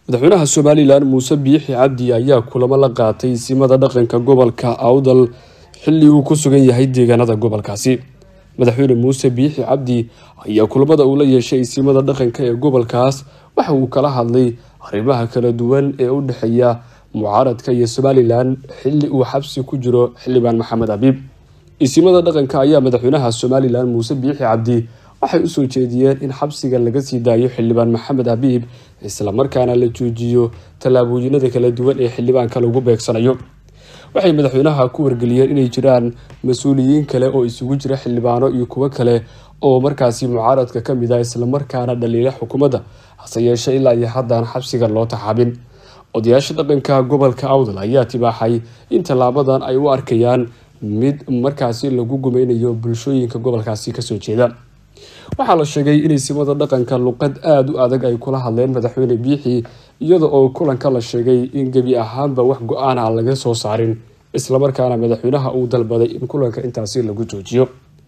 madaxweynaha somalilan muuse biixi cabdi ayaa kulamo la qaatay simada dhaqanka gobolka awdal xilli uu ku sugan yahay deegaanada gobolkaasi madaxweyne muuse biixi cabdi ayaa kulamada uu la yeeshay simada dhaqanka ee gobolkaas waxa uu kala hadlay arrimaha kala duwan ee u dhexeeya mucaaradka iyo somalilan xilli uu xabsi ku jiro xildhibaan maxamed abiib isimada dhaqanka ayaa madaxweynaha somalilan muuse biixi cabdi waxay usoo jeediyeen in xabsiga laga sii daayo xildhibaan maxamed abiib islamarkaana la joojiyo tallaabooyinada kala duwan ee xildhibaanka lagu beegsanayo waxay madaxweynaha ku wargeliyeen inay jiraan mas-uuliyiin kale oo isugu jira xildhibaano iyo kuwo kale oo markaasi mucaaradka ka mid ah islamarkaana dhaliila xukuumadda hase yeeshee ilaa iyo haddaan xabsiga loo taxaabin odayaasha dhaqanka gobolka awdal ayaa tibaaxay in tallaabadan ay u arkayaan mid markaasi lagu gumeynayo bulshooyinka gobolkaasi kasoo jeeda waxaa la sheegay inay simada dhaqanka luqad aada u adag ay kula hadleen madaxweyne biixi iyada oo kulanka la sheegay in gebi ahaanba wax go-aan aan laga soo saarin islamarkaana madaxweynaha uu dalbaday in kulanka intaasi lagu joojiyo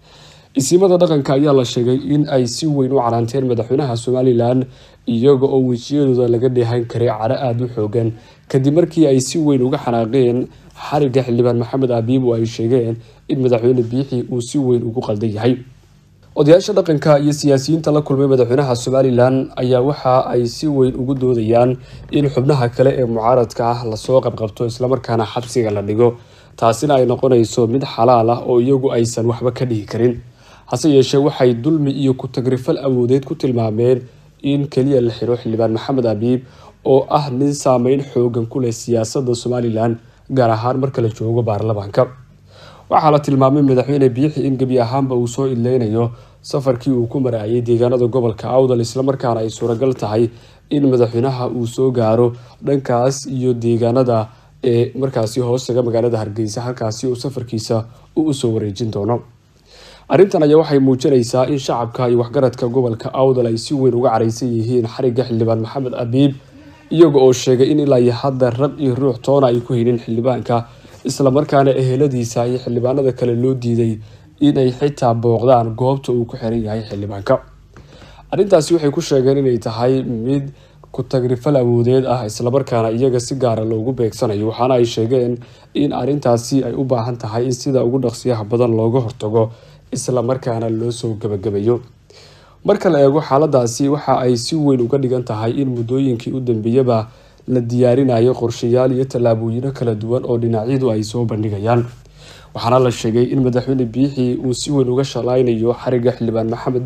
isimada dhaqanka ayaa la sheegay in ay si weyn u canaanteen madaxweynaha somalilan iyaga oo wejiyadooda laga dheehan karay caro aada u xoogan kadib markii ay si weyn uga xanaaqeen xariga xildhibaan maxamed abiib oo ay sheegeen in madaxweyne biixi uu si weyn ugu qaldan yahay odayaasha dhaqanka iyo siyaasiyiinta la kulmay madaxweynaha somalilan ayaa waxa ay si weyn ugu doodayaan in xubnaha kale ee mucaaradka ah lasoo qabqabto islamarkaana xabsiga la dhigo taasina ay noqonayso mid xalaal ah oo iyagu aysan waxba ka dhihi karin hase yeeshee waxay dulmi iyo ku-tagrifal awoodeed ku tilmaameen in keliya la xiro xildhibaan maxamed abiib oo ah nin saameyn xoogan ku leh siyaasadda somalilan gaar ahaan marka la joogo baarlamaanka waxaa la tilmaamay madaxweyne biixi in gebi ahaanba uu soo idleynayo safarkii uu ku maraayay deegaanada gobolka awdal islamarkaana ay suuragal tahay in madaxweynaha uu soo gaaro dhankaas iyo deegaanada ee markaasi hoostaga magaalada hargeysa halkaasi uu safarkiisa uu usoo wareejin doono arrintan ayaa waxay muujinaysaa in shacabka iyo waxgaradka gobolka awdal ay si weyn uga caraysan yihiin xariga xildhibaan maxamed abiib iyaga oo sheegay in ilaa iyo hadda rag iyo ruux toona ay ku haynin xildhibaanka islamarkaana eheladiisa iyo xildhibaanada kale loo diiday inay xitaa booqdaan goobta uu ku xiran yahay xildhibaanka arrintaasi waxay ku sheegeen inay tahay mid ku-tagrifal awoodeed ah islamarkaana iyaga si gaara loogu beegsanayo waxaana ay sheegeen in arrintaasi ay u baahan tahay in sida ugu dhaqsiyaha badan looga hortago islamarkaana loo soo gabagabayo marka la eego xaaladaasi waxa ay si weyn uga dhigan tahay in muddooyinkii u dambeeyaba la diyaarinayo qorshayaal iyo tallaabooyino kala duwan oo dhinacyadu ay soo bandhigayaan waxaana la sheegay in madaxweyne biixi uu si weyn uga shalaynayo xariga xildhibaan maxamed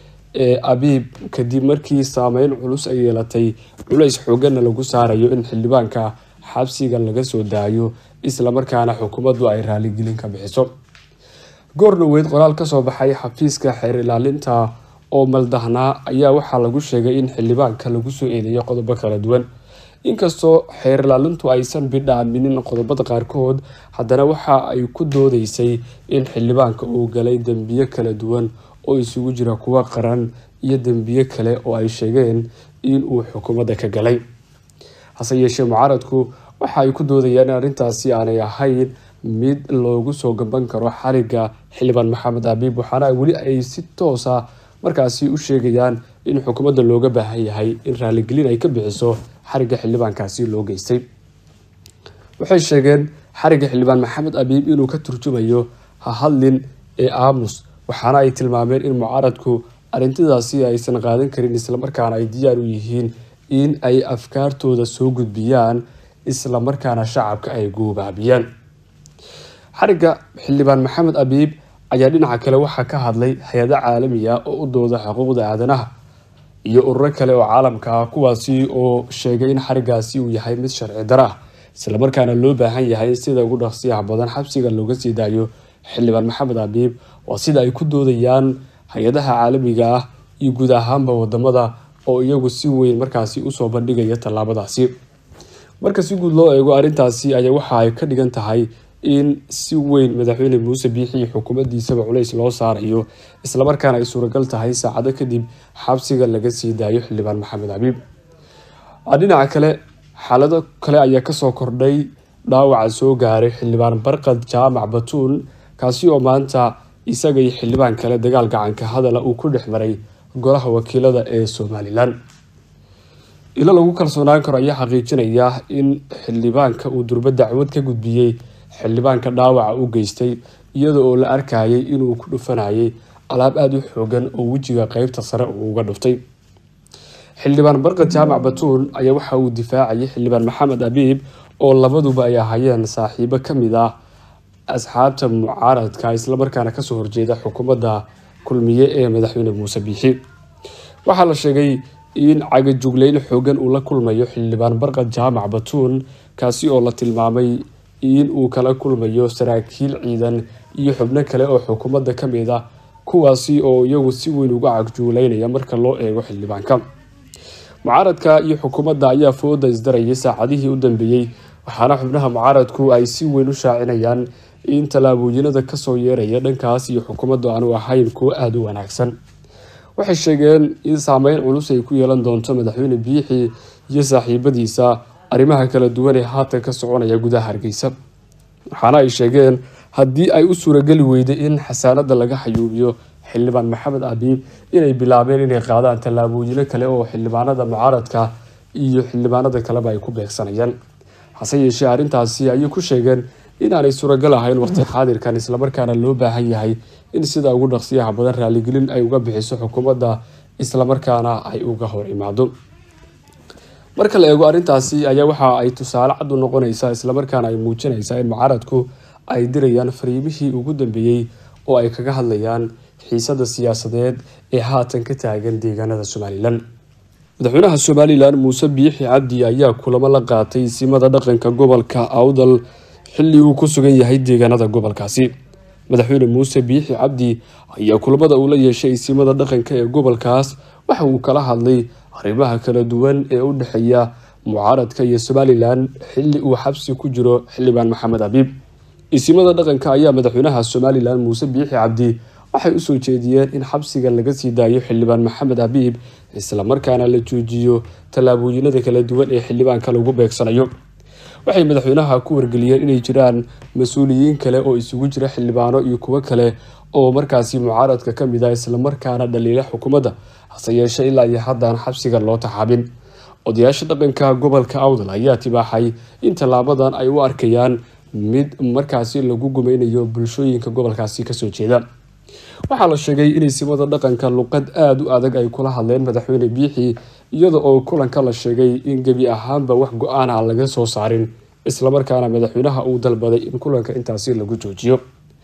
ee abiib kadib markii saameyn culus ay yeelatay culays xooganna lagu saarayo in xildhibaanka xabsiga laga soo daayo islamarkaana xukuumaddu ay raaligelin ka bixiso goordhoweyd qoraal kasoo baxay xafiiska xeer ilaalinta oo maldahnaa ayaa waxaa lagu sheegay in xildhibaanka lagu soo eedeeyo qodobo kala duwan inkastoo xeer ilaalintu aysan bidhaaminin qodobada qaarkood haddana waxa ay ku doodeysay in xildhibaanka uu galay dembiyo kala duwan oo isugu jira kuwa qaran iyo dembiyo kale oo ay sheegeen in uu xukuumadda ka galay hase yeeshee mucaaradku waxa ay ku doodayaan in arrintaasi aanay ahayn mid loogu soo gaban karo xariga xildhibaan maxamed abiib waxaana weli ay si toosa markaasi u sheegayaan in xukuumadda looga baahan yahay in raaligelin ay ka bixiso xariga xildhibaankaasi loo geystay waxay sheegeen xariga xildhibaan maxamed abiib inuu ka turjumayo hahadlin ee aamus waxaana ay tilmaameen in mucaaradku arrintidaasi aysan qaadan karin islamarkaana ay diyaar u yihiin in ay afkaartooda soo gudbiyaan islamarkaana shacabka ay guubaabiyaan xariga xildhibaan maxamed abiib ayaa dhinaca kale waxaa ka hadlay hay-ado caalamiya oo u dooda xuquuqda aadanaha iyo ururo kale oo caalamka ah kuwaasi oo sheegay in xarigaasi uu yahay mid sharci daro ah islamarkaana loo baahan yahay in sida ugu dhaqsiyaha badan xabsiga looga sii daayo xildhibaan maxamed abiib waa sida ay ku doodayaan hay-adaha caalamiga ah iyo guud ahaanba wadamada oo iyagu si weyn markaasi usoo bandhigaya tallaabadaasi marka si guud loo eego arrintaasi ayaa waxa ay ka dhigan tahay in si weyn madaxweyne muuse biixi iyo xukuumaddiisaba culays loo saarayo islamarkaana ay suuragal tahay saacado kadib xabsiga laga sii daayo xildhibaan maxamed abiib dhinaca kale xaalado kale ayaa kasoo kordhay dhaawaca soo gaaray xildhibaan barqad jaamac batuun kaasi oo maanta isaga iyo xildhibaan kale dagaal gacanka hadala uu ku dhex maray golaha wakiilada ee somalilan ilo lagu kalsoonaan karo ayaa xaqiijinaya in xildhibaanka uu durba dacwad ka gudbiyey xildhibaanka dhaawaca u geystay iyada oo la arkayay inuu ku dhufanayay alaab aada u xoogan oo wejiga qeybta sare uu uga dhuftay xildhibaan barqad jaamac batuun ayaa waxa uu difaacayay xildhibaan maxamed abiib oo labaduba ay ahaayeen saaxiibo ka mid ah asxaabta mucaaradka islamarkaana kasoo horjeeda xukuumadda kulmiye ee madaxweyne muuse biixi waxaa la sheegay in cagajugleyn xoogan uu la kulmayo xildhibaan barqad jaamac batuun kaasi oo la tilmaamay in uu kala kulmayo saraakiil ciidan iyo xubno kale oo xukuumadda ka mid ah kuwaasi oo iyagu si weyn uga cagjuuleynaya marka loo eego xildhibaanka mucaaradka iyo xukuumadda ayaa fooda isdarayay saacadihii u dambeeyey waxaana xubnaha mucaaradku ay si weyn u shaacinayaan in tallaabooyinada kasoo yeeraya dhankaas iyo xukuumaddu aanu ahayn kuwo aada u wanaagsan waxay sheegeen in saameyn culus ay ku yeelan doonto madaxweyne biixi iyo saaxiibadiisa arrimaha kala duwan ee haatan ka soconaya gudaha hargeysa waxaana ay sheegeen haddii ay u suurageli weyday in xasaanada laga xayuubiyo xildhibaan maxamed abiib inay bilaabeen inay qaadaan tallaabooyino kale oo xildhibaanada mucaaradka iyo xildhibaanada kaleba ay ku beegsanayaan hase yeeshee arrintaasi ayay ku sheegeen inaanay suuragal ahayn waqti xaadirkan islamarkaana loo baahan yahay in sida ugu dhaqsiyaha badan raaligelin ay uga bixiso xukuumadda islamarkaana ay uga hor imaado marka la eego arrintaasi ayaa waxa ay tusaale cad u noqonaysaa islamarkaana ay muujinaysaa in mucaaradku ay dirayaan fariimihii ugu dambeeyey oo ay kaga hadlayaan xiisada siyaasadeed ee haatan ka taagan deegaanada somalilan madaxweynaha somalilan muuse biixi cabdi ayaa kulamo la qaatay simada dhaqanka gobolka awdal xilli uu ku sugan yahay deegaanada gobolkaasi madaxweyne muuse biixi cabdi ayaa kulamada uu la yeeshay simada dhaqanka ee gobolkaas waxa uu kala hadlay arrimaha kala duwan ee u dhexeeya mucaaradka iyo somalilan xilli uu xabsi ku jiro xildhibaan maxamed abiib isimada dhaqanka ayaa madaxweynaha somalilan muuse biixi cabdi waxay usoo jeediyeen in xabsiga laga sii daayo xildhibaan maxamed abiib islamarkaana la joojiyo tallaabooyinada kala duwan ee xildhibaanka lagu beegsanayo waxay madaxweynaha ku wargeliyeen inay jiraan mas-uuliyiin kale oo isugu jira xildhibaano iyo kuwo kale oo markaasi mucaaradka ka mid ah islamarkaana dhaliila xukuumadda hase yeeshee ilaa iyo haddaan xabsiga loo taxaabin odayaasha dhaqanka gobolka awdal ayaa tibaaxay in tallaabadan ay u arkayaan mid markaasi lagu gumeynayo bulshooyinka gobolkaasi kasoo jeeda waxaa la sheegay inay simada dhaqanka luqad aada u adag ay kula hadleen madaxweyne biixi iyada oo kulanka la sheegay in gebi ahaanba wax go-aan a laga soo saarin islamarkaana madaxweynaha uu dalbaday in kulanka intaasi lagu joojiyo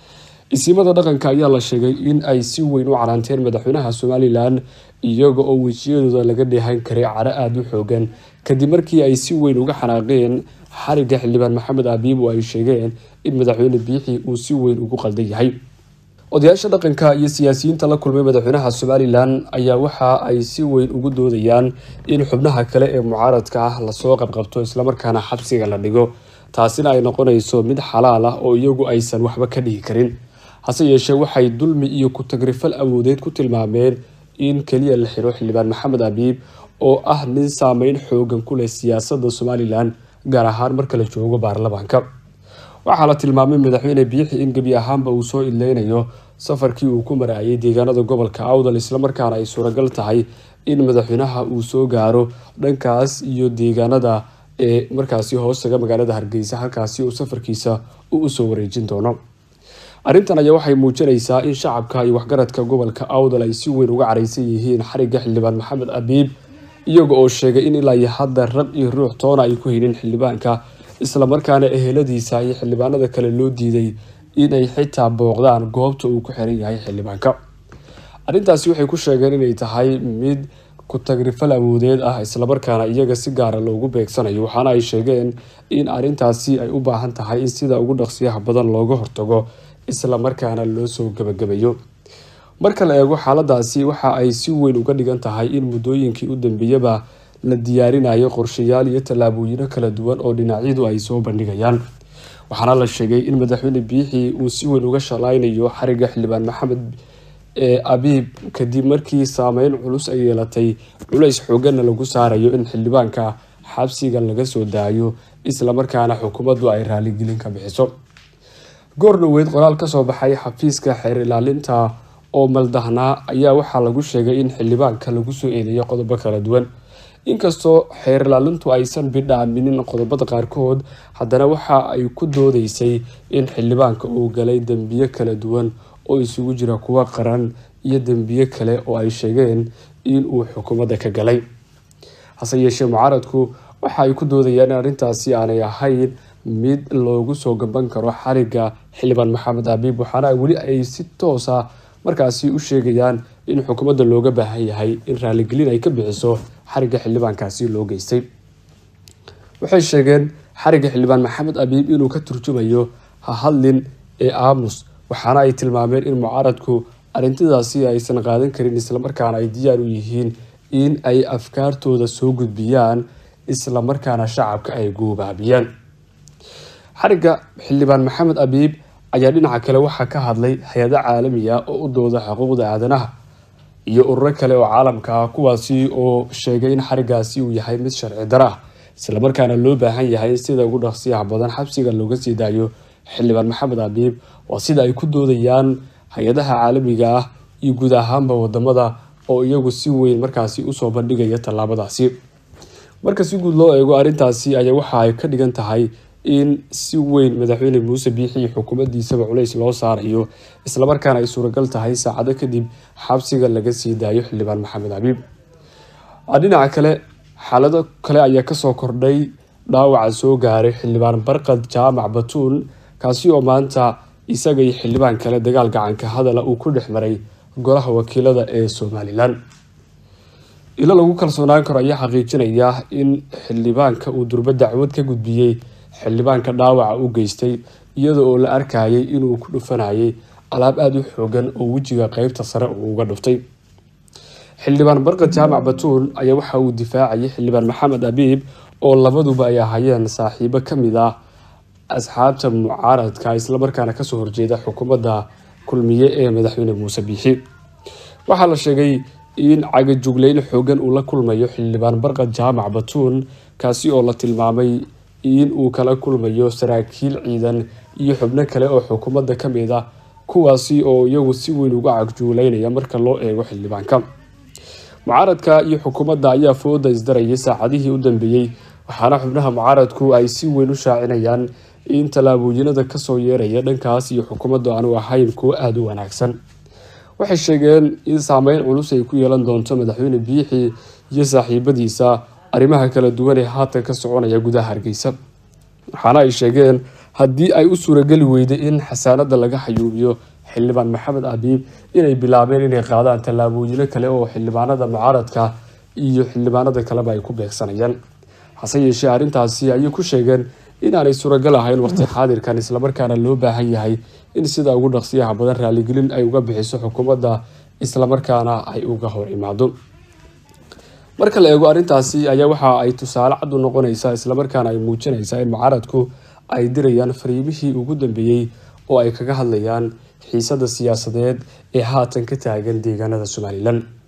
isimada dhaqanka ayaa la sheegay in ay si weyn u canaanteen madaxweynaha somalilan iyaga oo wejiyadooda laga dheehan karay caro aada u xoogan kadib markii ay si weyn uga xanaaqeen xariga xildhibaan maxamed abiib oo ay sheegeen in madaxweyne biixi uu si weyn ugu qaldan yahay odayaasha dhaqanka iyo siyaasiyiinta la kulmay madaxweynaha somalilan ayaa waxa ay si weyn ugu doodayaan in xubnaha kale ee mucaaradka ah lasoo qabqabto islamarkaana xabsiga la dhigo taasina ay noqonayso mid xalaal ah oo iyagu aysan waxba ka dhihi karin hase yeeshee waxay dulmi iyo ku-tagrifal awoodeed ku tilmaameen in keliya la xiro xildhibaan maxamed abiib oo ah nin saameyn xoogan ku leh siyaasadda somalilan gaar ahaan marka la joogo baarlamaanka waxaa la tilmaamay madaxweyne biixi in gebi ahaanba uu soo idleynayo safarkii uu ku maraayay deegaanada gobolka awdal islamarkaana ay suuragal tahay in madaxweynaha uu soo gaaro dhankaas iyo deegaanada ee markaasi hoostaga magaalada hargeysa halkaasi uu safarkiisa uu usoo wareejin doono arrintan ayaa waxay muujinaysaa in shacabka iyo waxgaradka gobolka awdal ay si weyn uga careysan yihiin xariga xildhibaan maxamed abiib iyaga oo sheegay in ilaa iyo hadda rag iyo ruux toona ay ku haynin xildhibaanka islamarkaana eheladiisa iyo xildhibaanada kale loo diiday inay xitaa booqdaan goobta uu ku xiran yahay xildhibaanka arrintaasi waxay ku sheegeen inay tahay mid ku-tagrifal awoodeed ah islamarkaana iyaga si gaara loogu beegsanayo waxaana ay sheegeen in arrintaasi ay u baahan tahay in sida ugu dhaqsiyaha badan looga hortago islamarkaana loo soo gabagabayo marka la eego xaaladaasi waxa ay si weyn uga dhigan tahay in muddooyinkii u dambeeyaba la diyaarinayo qorshayaal iyo tallaabooyino kala duwan oo dhinacyadu ay soo bandhigayaan waxaana la sheegay in madaxweyne biixi uu si weyn uga shalaynayo xariga xildhibaan maxamed ee abiib kadib markii saameyn culus ay yeelatay culays xooganna lagu saarayo in xildhibaanka xabsiga laga soo daayo islamarkaana xukuumaddu ay raaligelin ka bixiso goor dhoweed qoraal kasoo baxay xafiiska xeer ilaalinta oo maldahnaa ayaa waxaa lagu sheegay in xildhibaanka lagu soo eedeeyo qodobo kala duwan inkastoo xeer ilaalintu aysan bidhaaminin qodobada qaarkood haddana waxa ay ku doodeysay in xildhibaanka uu galay dembiyo kala duwan oo isugu jira kuwa qaran iyo dembiyo kale oo ay sheegeen in uu xukuumadda ka galay hase yeeshee mucaaradku waxa ay ku doodayaan in arrintaasi aanay ahayn mid loogu soo gaban karo xariga xildhibaan maxamed abiib waxaana weli ay si toosa markaasi u sheegayaan in xukuumadda looga baahan yahay in raaligelin ay ka bixiso xariga xildhibaankaasi loo geystay waxay sheegeen xariga xildhibaan maxamed abiib inuu ka turjumayo ha hadlin ee aamus waxaana ay tilmaameen in mucaaradku arrintidaasi aysan qaadan karin islamarkaana ay diyaar u yihiin in ay afkaartooda soo gudbiyaan islamarkaana shacabka ay guubaabiyaan xariga xildhibaan maxamed abiib ayaa dhinaca kale waxaa ka hadlay hay-ado caalami ah oo u dooda xuquuqda aadanaha iyo ururo kale oo caalamka ah kuwaasi oo sheegay in xarigaasi uu yahay mid sharci daro ah islamarkaana loo baahan yahay in sida ugu dhaqsiyaha badan xabsiga looga sii daayo xildhibaan maxamed abiib waa sida ay ku doodayaan hay-adaha caalamiga ah iyo guud ahaanba wadamada oo iyagu si weyn markaasi usoo bandhigaya tallaabadaasi marka si guud loo eego arrintaasi ayaa waxa ay ka dhigan tahay in si weyn madaxweyne muuse biixi iyo xukuumaddiisaba culays loo saarayo islamarkaana ay suuragal tahay saacado kadib xabsiga laga sii daayo xildhibaan maxamed abiib dhinaca kale xaalado kale ayaa kasoo kordhay dhaawaca soo gaaray xildhibaan barqad jaamac batuun kaasi oo maanta isaga iyo xildhibaan kale dagaal gacanka hadala uu ku dhex maray golaha wakiilada ee somalilan ilo lagu kalsoonaan karo ayaa xaqiijinaya in xildhibaanka uu durbo dacwad ka gudbiyey xildhibaanka dhaawaca u geystay iyada oo la arkayay inuu ku dhufanayay alaab aada u xoogan oo wejiga qeybta sare uu uga dhuftay xildhibaan barqad jaamac batuun ayaa waxa uu difaacayay xildhibaan maxamed abiib oo labaduba ay ahaayeen saaxiibo kamid ah asxaabta mucaaradka islamarkaana kasoo horjeeda xukuumadda kulmiye ee madaxweyne muuse biixi waxaa la sheegay in cagajugleyn xoogan uu la kulmayo xildhibaan barqad jaamac batuun kaasi oo la tilmaamay in uu kala kulmayo saraakiil ciidan iyo xubno kale oo xukuumadda kamid ah kuwaasi oo iyagu si weyn uga cagjuuleynaya marka loo eego xildhibaanka mucaaradka iyo xukuumadda ayaa fooda isdarayay saacadihii u dambeeyey waxaana xubnaha mucaaradku ay si weyn u shaacinayaan in tallaabooyinada kasoo yeeraya dhankaas iyo xukuumaddu aanu ahayn kuwo aada u wanaagsan waxay sheegeen in saameyn culus ay ku yeelan doonto madaxweyne biixi iyo saaxiibadiisa arrimaha kala duwan ee haatan ka soconaya gudaha hargeysa waxaana ay sheegeen haddii ay u suurageli weyday in xasaanada laga xayuubiyo xildhibaan maxamed abiib inay bilaabeen inay qaadaan tallaabooyino kale oo xildhibaanada mucaaradka iyo xildhibaanada kaleba ay ku beegsanayaan hase yeeshee arrintaasi ayay ku sheegeen inaanay suuragal ahayn waqti xaadirkan islamarkaana loo baahan yahay in sida ugu dhaqsiyaha badan raaligelin ay uga bixiso xukuumadda islamarkaana ay uga hor imaado marka la eego arrintaasi ayaa waxa ay tusaale cad u noqonaysaa islamarkaana ay muujinaysaa in mucaaradku ay dirayaan fariimihii ugu dambeeyey oo ay kaga hadlayaan xiisada siyaasadeed ee haatan ka taagan deegaanada somalilan